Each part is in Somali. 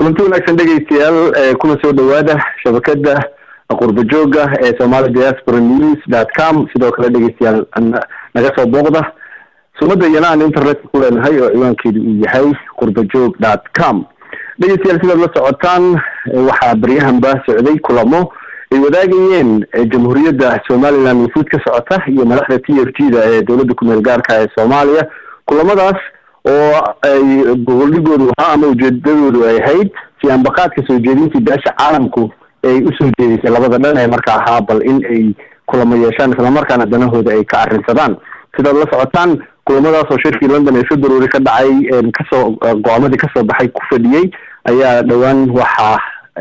kulanti wanaagsan dhegeystayaal kuna soo dhawaada shabakada qurba jooga ee somali diaspora news dot com sidoo kale dhegeystayaal naga soo booqda sumada iyana aan internetka ku leenahay oo ciwaankeedu uu yahay qurba joog dot com dhegeystayaal sidaad la socotaan waxaa baryahanba socday kulamo ay wadaagayeen jamhuuriyadda somaliland wufuud ka socota iyo madaxda t f g da ee dowladda kumeel gaarka ee soomaaliya kulamadaas oo ay gogoldhigoodu ahaa ama ujeedadoodu ay ahayd si ambaqaadka soo jeedintii beesha caalamku ay usoo jeedisay labada dhan ee marka ahaa bal in ay kulamo yeeshaan islamarkaana danahooda ay ka arrinsadaan sidaad la socotaan kulamadaas oo shirkii london ee february ka dhacay kasoo go-aamadii kasoo baxay ku fadhiyey ayaa dhowaan waxaa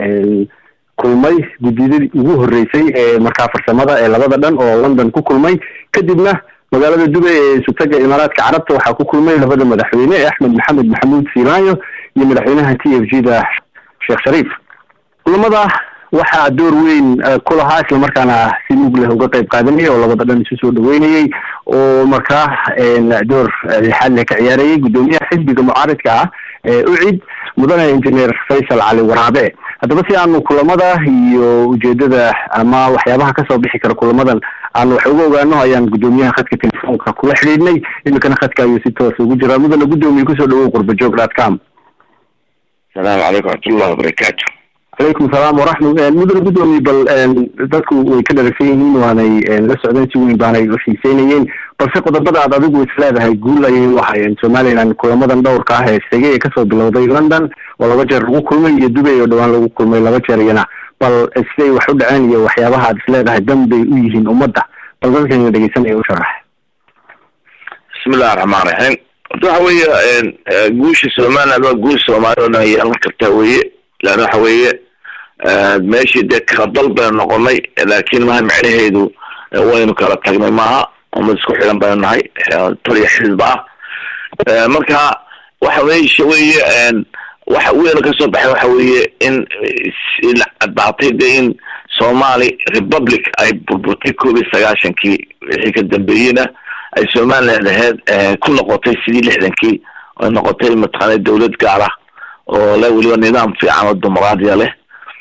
kulmay guddiyadii ugu horreysay ee markaa farsamada ee labada dhan oo london ku kulmay kadibna magaalada dubay ee isutaga imaaraadka carabta waxaa ku kulmay labada madaxweyne ee axmed maxamed maxamuud siilaayo iyo madaxweynaha t f g da sheekh shariif kulamada waxaa door weyn ku lahaa islamarkaana si mug leh uga qayb qaadanayay oo labada dhan isu soo dhaweynayay oo markaa door lixaad leh ka ciyaarayay guddoomiyaha xisbiga mucaaridka ah ee ucid mudane engineer faysal cali waraabe haddaba si aanu kulamada iyo ujeedada ama waxyaabaha kasoo bixi kara kulamadan aanu wax uga ogaano ayaan guddoomiyaha khadka telefoonka kula xidhiidhnay imikana khadka ayuu si toos ugu jiraa mudane guddoomiye kusoo dhawow qurbajoog dot com asalaamu calaykum waxmatullahi wabarakaatu calaykum salaam waraxma mudane guddoomiye bal dadku way ka dharagsan yihiin waanay la socdeen si weyn baanay xiiseynayeen balse qodobada aad adigu is leedahay guul ayay u ahayeen somaliland kulamadan dhowrka ah ee segay ee kasoo bilowday london oo laba jeer lagu kulmay iyo dubay oo dhawaan lagu kulmay laba jeer iyana bal siday wax u dhaceen iyo waxyaabaha aad is leedahay dan bay u yihiin ummadda bal dadkayna dhegeysanaya u sharax bismillahi raxmaan raxiim horta waxa weeye guusha somaliland waa guul soomaali oo dhan yeelan kartaa weye leanna waxa weeye meeshii dee kala dal baynu noqonay laakin maha micnaheedu waynu kala tagnay maaha umad isku xidan baynu nahay taliya xisba ah marka waxa meesha weye waxa weyn kasoo baxay waxa weeye in la caddaatay de in somali republic ay burburtay koob iyo sagaashankii wixii ka dambeeyeyna ay somaliland aheyd ku noqotay sidii lixdankii ay noqotay mataqaana dawlad gaar ah oo le weliba nidaam fiican oo dimuqraadiya leh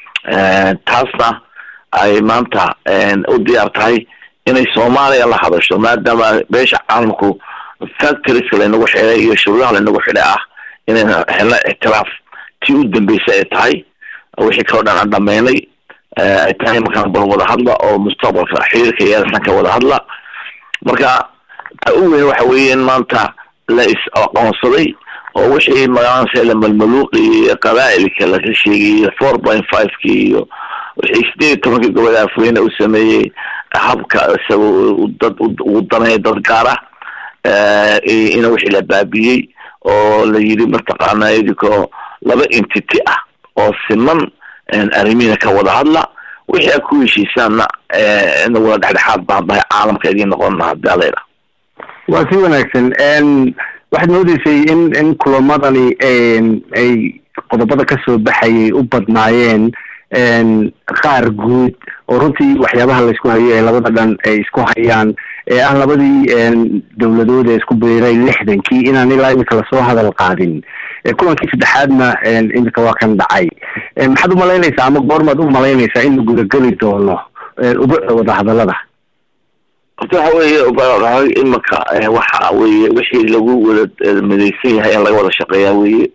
taasna ay maanta u diyaar tahay inay soomaaliya la hadasho maadaama beesha caalamku factories laynagu xidhay iyo shuruudaha laynagu xidhay ah inayna helna ictiraaf tii u dambeysay ay tahay wixii kaloo dhan aan dhameynay ay tahay markaan bal wada hadla oo mustaqbalka xiriirka yeelsan ka wada hadla marka ta u weyn waxa weeye in maanta la is aqoonsaday oo wixii magaranaysa la malmaluuqi iyo qabaa'ilka laga sheegay four point five ki iyo wixii sideed iyo tobankii gobol afweyne uu sameeyey habka isaga dad ugu danaya dad gaar ah ina wixii la baabiyey oo la yidhi mataqaana idikoo laba entity ah oo siman arrimihiina ka wada hadla wixii a ku heshiisaanna ina wada dhexdhexaad baan bahay caalamka idiin noqon hadii alayda waa si wanaagsan waxaad moodeysay in in kulamadani ay qodobada kasoo baxayay u badnaayeen qaar guud oo runtii waxyaabaha laysku hayo ee labada dhan ay isku hayaan ee ah labadii dawladood ee isku biiray lixdankii inaan ilaa imika lasoo hadal qaadin kulankii saddexaadna imika waa kan dhacay maxaad umalaynaysaa ama goormaad u malaynaysaa in la gudageli doono ubucda wadahadalada horta waxa weeye imika waxa weye wixii lagu wada midaysan yahay in laga wada shaqeeyaa weye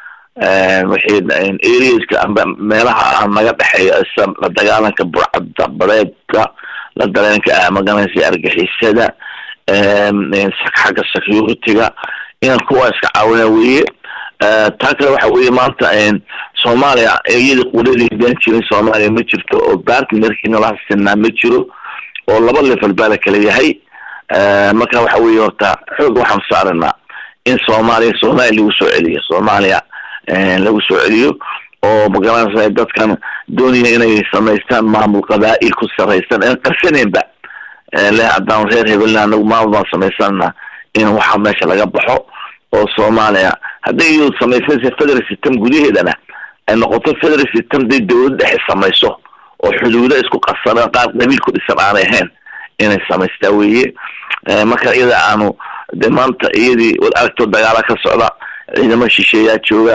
wixii areaska amba meelaha naga dhexeeya la dagaalanka burcada badeedka la dareenka maganaysa argixisada xagga security-ga inaan kuwa iska caawina weye taa kale waxa weye maanta soomaaliya iyada qudadeedaan jirin soomaaliya ma jirto oo partnerkiina la sinaa ma jiro oo laba level baa la kala yahay marka waxa weye horta xoog waxaan saaranaa in soomaaliya soomaaliya lagu soo celiyo soomaaliya lagu soo celiyo oo magaranaysa dadkan doonaya inay samaystaan maamul qabaa'il ku saraysan aan qarsaneenba le haddaan reer hebelna anagu maamul baan samaysana in waxa meesha laga baxo oo soomaaliya hadday iyadu samaysanaysa federal system gudaheedana ay noqoto federal system day dawlad dhexe samayso oo xuduudo isku qarsana qaar qabiil ku dhisan aanay ahayn inay samaystaa weye marka iyada aanu de maanta iyadii wad aragto dagaala ka socda ciidamo shisheeyaa jooga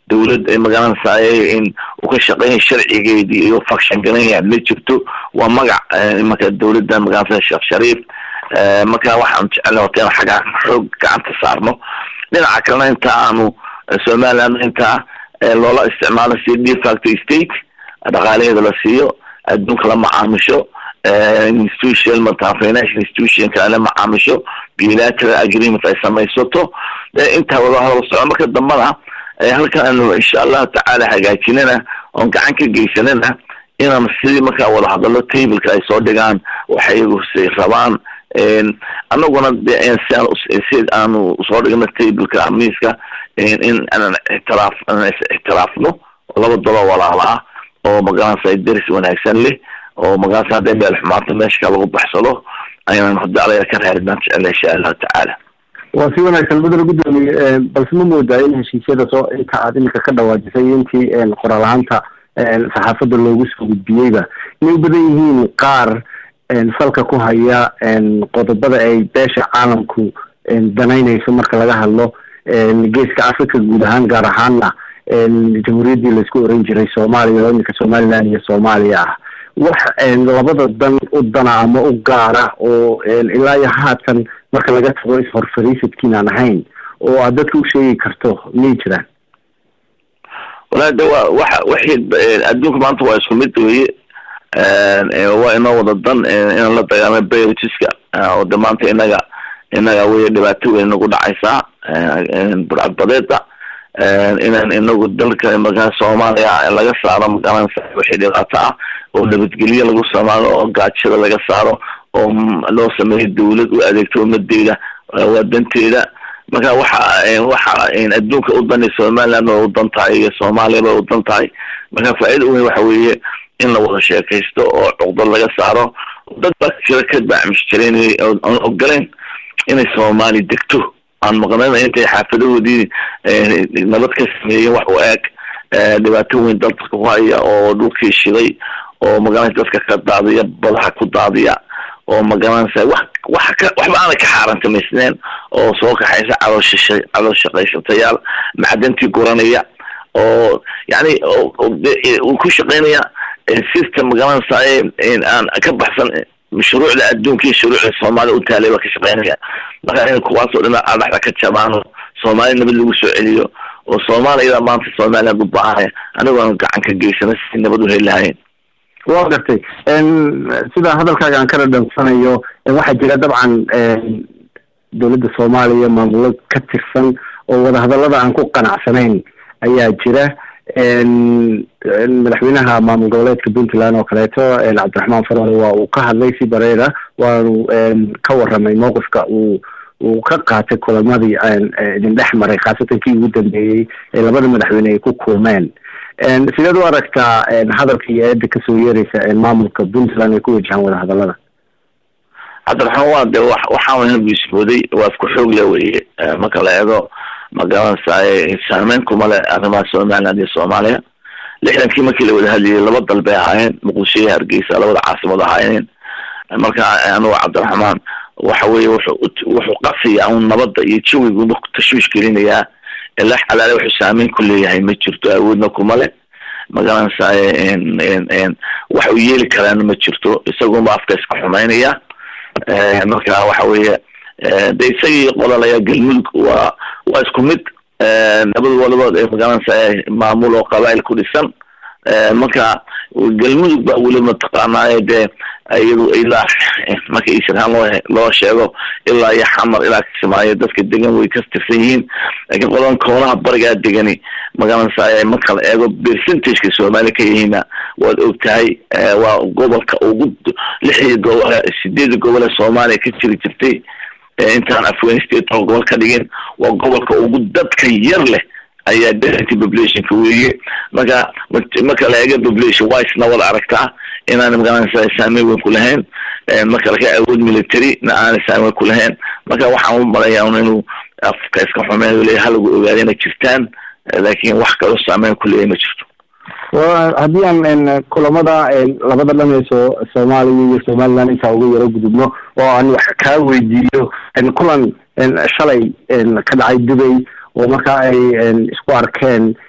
dawlad magaranaysaay in uu ka shaqeynaya sharcigeedii iyo faction garanaya ma jirto waa magac imanka dawladda magaranaysa sheekh shariif marka waxaan jecelna wata in xaggaa xoog gacanta saarno dhinaca kalena inta aanu somaliland intaa loola isticmaalo si de facto state dhaqaalaheeda la siiyo adduunka la macaamisho institution markaa financial institution kale la macaamisho bilateral agreement ay samaysato intaa wada hadal soco marka dambana halkan aanu insha allahu tacaala hagaajinana oon gacan ka geysanana inaan sidii markaa wada hadalo tableka ay soo dhigaan waxay iyagu si rabaan anaguna si aanu soo dhigno tableka miiska in aanan ixtiraaf ixtiraafno oo laba dalo walaala ah oo magaranaysa deris wanaagsan leh oo magaranaysa hadday meel xumaato meeshka lagu baxsado aynan hadaalaya ka reeridaan jecela insha allahu tacaala waa si wanaagsan mudane guddoomiye balse ma moodaa in heshiisyada soo inta aad iminka ka dhawaajisay intii qoraal ahaanta saxaafadda loogu soo gudbiyeyba inay badan yihiin qaar falka ku haya qodobada ay beesha caalamku danaynayso marka laga hadlo geeska africa guud ahaan gaar ahaanna jamhuuriyaddii laisku oran jiray soomaaliya oo iminka somaliland iyo soomaaliya ah wax labada dan u dana ama u gaara oo ilaa iyo haatan marka laga tago is-horfariisadkiin aan ahayn oo aad dadka u sheegi karto miyay jiraan walahi de wa waxa wixii adduunka maanta waa isku mid weye waa inoo wada dan inaan la dagaalamo bayrotiska oo de maanta inaga inaga wey dhibaato weyn nagu dhacaysaa burcadbadeeda inaan inagu dalka markaa soomaaliya laga saaro magaranaysa wixii dhibaato ah oo nabadgelyo lagu samaalo oo gaajada laga saaro oo loo sameeyo dawlad u adeegto umadeeda waa danteeda marka waxa waxa adduunka u dani somaliland waa u dan tahay iyo soomaaliyaba u dan tahay marka faa-ida weyn waxa weeye in la wada sheekaysto oo cuqdad laga saaro dad baa jira ka baacmish jireen aan ogoleyn inay soomaali degto aan maqnayn intay xaafadahoodii nabad ka sameeyeen wax u eg dhibaato weyn dalka ku haya oo dhulkii shiday oo magaranaysa dadka ka daadiya badaha ku daadiya oo magaranaysa wax wax ka waxba aanay ka xaarantamaysneen oo soo kaxaysa caloosha calool shaqaysatayaal macdantii guranaya oo yani uu ku shaqeynaya system magaranaysa aan ka baxsan mashruucda adduunka iyo shuruucda soomaaliya u taalay baa ka shaqeynaya marka in kuwaasoo dhina adhaxda ka jabaan oo soomaaliya nabad lagu soo celiyo oo soomaaliyada maanta somaliland u baahanaya anigoon gacan ka geysana si nabad u heli lahayn wa gartay sida hadalkaaga aan ka dhadhansanayo waxaa jira dabcan dowladda soomaaliya maamulo ka tirsan oo wadahadalada aan ku qanacsanayn ayaa jira madaxweynaha maamul goboleedka puntland oo kaleeto cabdiraxmaan farole waa uu ka hadlay si bareera waanu ka waramay mowqifka uu uu ka qaatay kulamadii idin dhex maray khaasatan kii ugu dambeeyey ee labada madaxweyne ay ku kulmeen sideed u aragtaa hadalka iyo eeda kasoo yeereysa maamulka puntland ay ku wajahaan wadahadalada cabdiraxmaan waa de waxaan ismooday waa isku xoog le weye marka la eego magaranaysa saameyn kuma le arrimaha somaliland iyo soomaaliya lixdankii markii la wada hadlayay laba dal bay ahaayeen muqdisho iyo hargeysa labada caasimad ahaayeen marka anugu cabdiraxmaan waxa weye wuxuu wuxuu qasaya un nabadda iyo jawigu tashwiish gelinayaa ilaa xalaale wuxuu saameyn ku leeyahay ma jirto awoodna kuma le magaranaysa wax uu yeeli karaana ma jirto isagunba afka iska xumaynaya marka waxa weeye de isagii qodalaya galmudug waa waa isku mid nabad walibood ee magaranaysa maamul oo qabail ku dhisan marka galmudug ba weli mataqaanaaye dee iyadu ilaa marka isirhaan loo loo sheego ilaa iyo xamar ilaa kismaayo dadka degan way ka tirsan yihiin laakiin qodan koonaha barigaa degani magaranaysa marka la eego percentageka soomaaliya ka yihiina waad og tahay waa gobolka ugu lixdii gobol sideedii gobol ee soomaaliya ka jiri jirtay intaan afghanistan toban gobol ka dhigin waa gobolka ugu dadka yar leh ayaa density populationka weeye marka marka la eego population wisena wada aragtaa inaan magaranaysa saameyn weyn ku lahayn marka laga awood military na aanay saameyn ku lahayn marka waxaan u malaya un inuu afka iska xumeeyo le halagu ogaada inay jirtaan laakiin wax kaloo saameyn ku leeyahy ma jirto wa haddii aan kulamada labada dhan ee so soomaaliya iyo somaliland intaa uga yaro gudubno oo aan wax kaa weydiiyo kulan shalay ka dhacay dubay oo markaa ay isku arkeen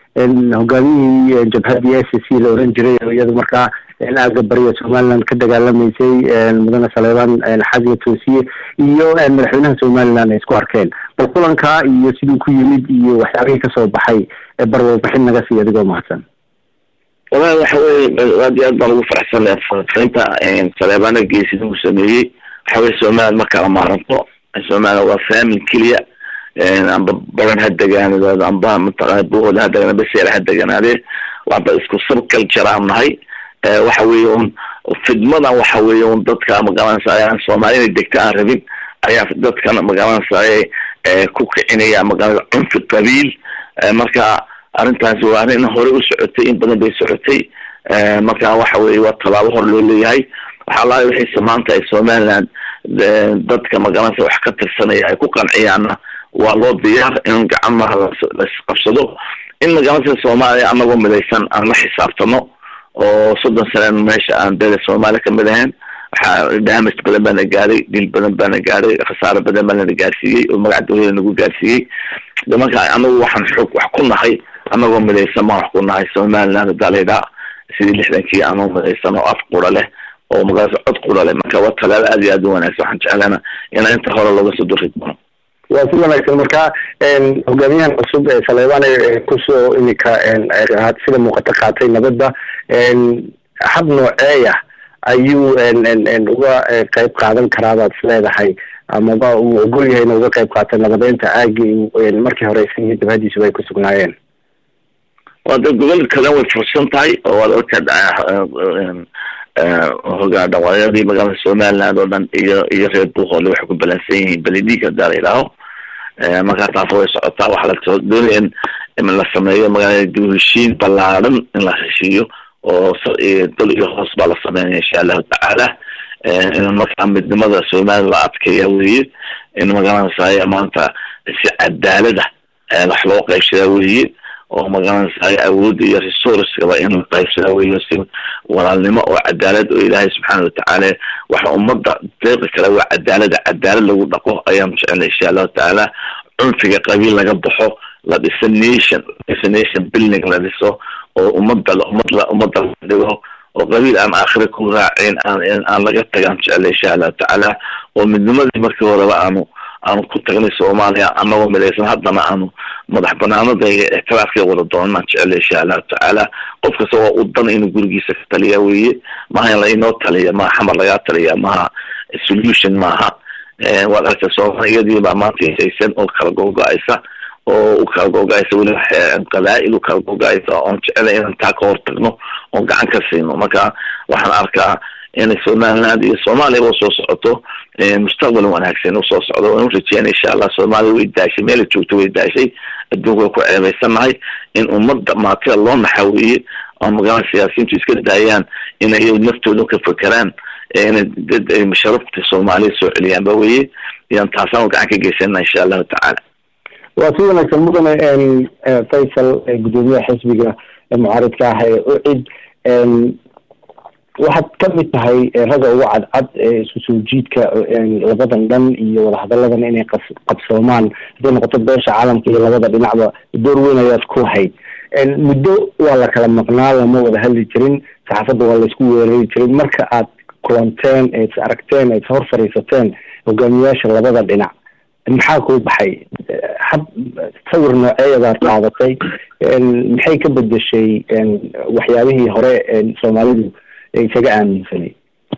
hogaamiyihii jabhadii s c la oran jiray oo iyadu markaa aaga bariga somaliland ka dagaalamaysay mudane saleebaan xasan toosiye iyo madaxweynaha somaliland ay isku arkeen bal kulankaa iyo siduu ku yimid iyo waxyaabihii kasoo baxay barwarbixin naga siiy adigoo mahadsan wallahi waxa weye aad iyo aad baan ugu faraxsanay farinta saleebaana geesida uu sameeyey waxa weye somaliland ma kala maaranto somaliland waa faamin keliya amba baran ha degaanaado amba mataqana buhooda ha degaan amba seera ha deganaadee waaba isku sabkal jaraan nahay waxa weeye un fidmadan waxa weeye un dadka magaranaysa ayaan soomaali inay degta aan rabin ayaa dadkan magaranaysa ku kicinaya magaranaysa cunfi qabiil marka arrintaasi waa arrin hore u socotay in badan bay socotay marka waxa weye waa tallaabo hor loo leeyahay waxaa lahay wixiise maanta ay somaliland dadka magaranaysa wax ka tirsanaya ay ku qanciyaanna waa loo diyaar in gacamaha laisqabsado in magaranaysa soomaaliya anagoo midaysan aan la xisaabtano oo soddon saneen meesha aan dada soomaaliya kamid ahayn waxaa damas badan baana gaadhay dil badan baana gaadhay khasaaro badan baanana gaarsiiyey oo magaca dawlada nagu gaarsiiyey marka anagu waxaan xoog wax ku nahay anagoo midaysan baan wax ku nahay somaliland dalida sidii lixdankii anoo midaysan oo af qura leh oo magaasa cod qura leh marka waa talaabo aad iyo aad u wanaagsan waxaan jeclaana inaa inta hore looga soo duri doono waa si wanaagsan marka hogaamiyahan cusub ee saleebaan kusoo imika sida muuqato qaatay nabadda hab nooceeya ayuu uga qeyb qaadan karaabaad is leedahay amaba uu ogol yahay ina uga qeyb qaata nabadeynta aagi markii hore isagii dabhadiisuba ay ku sugnaayeen waa de gobol kalen way fursan tahay oo waad ogtaa hogaan dhaqaayadii magaalada somaliland oo dhan iyo iyo reer buuhoole waxay ku balansan yihiin belidhiig hadaa la yidhaaho markaa taas way socotaa waxaa la doonaya in la sameeyo magaalada duheshiin ballaaran in la heshiiyo oo dal iyo hoos baa la sameynaya insha allahu tacaala in markaa midnimada somaliland la adkeeya weye in magaranaysaay maanta si cadaalada wax loo qaybsadaa weye oo magaranaysaay awoodda iyo resourcegaba in la qaybsadaa weye si walaalnimo oo cadaalad oo ilaahay subxaana watacaala waxa ummadda deeqi kale waa cadaalada cadaalad lagu dhaqo ayaan jecelnay insha allahu tacaala cunfiga qabiil laga baxo la dhiso nation dhiso nation building la dhiso oo ummadda ummad ummadda la dhigo oo qabiil aan aakhira ku raacin aan aan laga tagaan jecelnay insha allahu tacaala oo midnimadii markii horeba aanu aanu ku tagnay soomaaliya anagoo midaysan haddana aanu madax banaanada iyo ictiraafkii wada doonaan jecelay insha allahu tacaala qof kasta waa u dan inuu gurigiisa ka taliya weye maha in la inoo taliya maha xamar lagaa taliya maha solution maaha waad aragta soomaaliyadii baa maanta hesaysan oo kala gogo-aysa oo u kala gogo-aysa weliba qabaa'il u kala gogo-aysa oon jecelay inaan taa ka hortagno oon gacan ka siino marka waxaan arkaa inay somaliland iyo soomaaliyaba usoo socoto mustaqbal wanaagsan usoo socdo waan urajeynay insha allah soomaaliya way daashay meela joogto way daashay adduunka way ku ceebaysannahay in ummadda maatida loo naxaweeye oo magaalada siyaasiyiintu iska daayaan inay naftooda ka fekeraan inay dad sharafta soomaaliya soo celiyaan ba weye iyaan taasaan gacan ka geysana insha allahu tacaala waa si wanaagsan mudane faysal gudoomiyaha xisbiga mucaaridka ah ee ucid waxaad kamid tahay ragga ugu cadcad isku soo jiidka labadan dhan iyo wadahadalladan inay qabsoomaan hadday noqoto beesha caalamka iyo labada dhinacba door weyn ayaad ku hayd muddo waa la kala maqnaa lama wada hadli jirin saxaafadda waa laisku weerari jirin marka aad kulanteen eed is aragteen eed is hor fariisateen hogaamiyaasha labada dhinac maxaa kuu baxay hab sawir nooceeyabaad qaadatay maxay ka bedeshay waxyaabihii hore soomaalidu isaga aaminsanay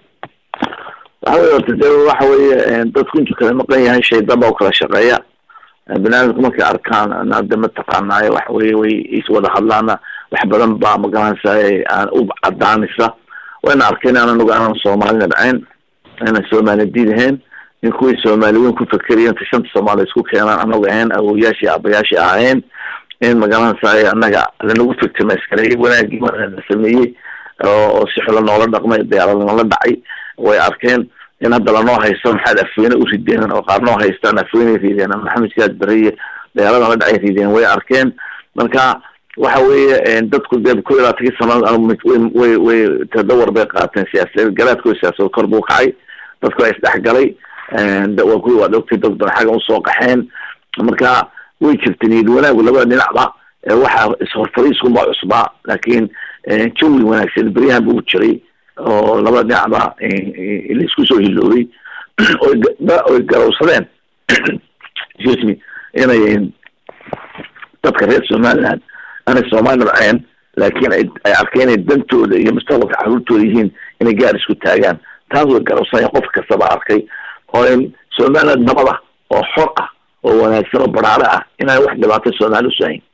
waxa wey orta de waxa weye dadku intuu kala maqan yahay shaydaba u kala shaqeeya banaadamku markay arkaan hade mataqaanaayo waxa weye way iswada hadlaana wax badan baa magaranaysa aan u cadaanaysa wayna arkeen aan anagu aanan soomaalina dhacayn aanan soomaali diid ahayn in kuwii soomaali weyn ku fakeriyen ta shanta soomaali isku keenaan anagu ahayn awoyaashii aabayaashii ahayn in magaranaysa anaga lanagu fiktimayskarey wanaagii la sameeyey oo si xula noola dhaqmay diyaarad noola dhacay way arkeen in hadda lanoo haysto maxaad afweyne u rideen oo qaar noo haystaan afweyne rideen maxamed siyaad beriye diyaarada la dhacay rideen way arkeen marka waxa weeye dadku dee ku ilaatankii sanad way way tadawar bay qaateen siyaasad garaadkooda siyaasad kor buu kacay dadku waa isdhexgalay waa kuwi waad ogtay dad xagga usoo qaxeen marka way jirta niyad wanaagu labada dhinacba waxaa ishorfariiskunbaa cusbaa laakiin jawi wanaagsan beryahan buu jiray oo laba dhinacba laisku soo hiloobay oy garowsadeen excuse me inay dadka reer somaliland aanay soomaali nabceen laakiin ay arkeen inay dantooda iyo mustaqbalka caruurtooda yihiin inay gaar isku taagaan taas way garowsanaya qof kastaba arkay oo in somaliland nabada oo xor ah oo wanaagsan oo baraare ah inaan wax dhibaato soomaali usahayn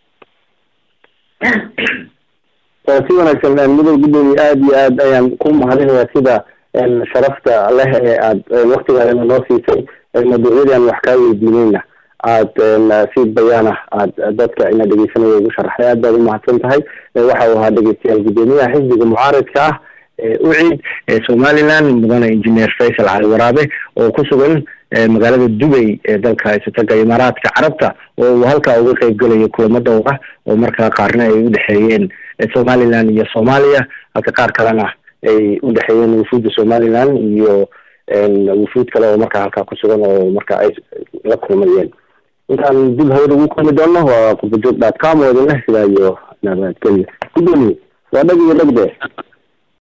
si wanaagsan mudow gudoomiye aada iyo aad ayaan ku mahadinayaa sida sharafta leh ee aad waktigaadana noo siisay mawduucyadii aan wax kaa weydiineyna aad si bayaana aad dadka ina dhegeysanaya ugu sharaxay aad baad umahadsan tahay waxa uu ahaa dhegeystayaal gudoomiyaha xisbiga mucaaridka ah ucid somaliland mudane engineer faysal cali waraabe oo ku sugan magaalada dubay ee dalka isataga imaaraadka carabta oo uu halkaa uga qeyb gelayo kulamo dhowra oo markaa qaarna ay udhexeeyeen somaliland iyo soomaaliya halka qaar kalena ay udhexeeyeen wufuudda somaliland iyo wufuud kale oo markaa halkaa kusugan oo marka ay la kulmayeen intaan dib hawada ugu kulmi doono waa qurbajoog dot com oo idin leh sidaa iyo nabadgelyo gudoomiye waa dhag iyo dhagde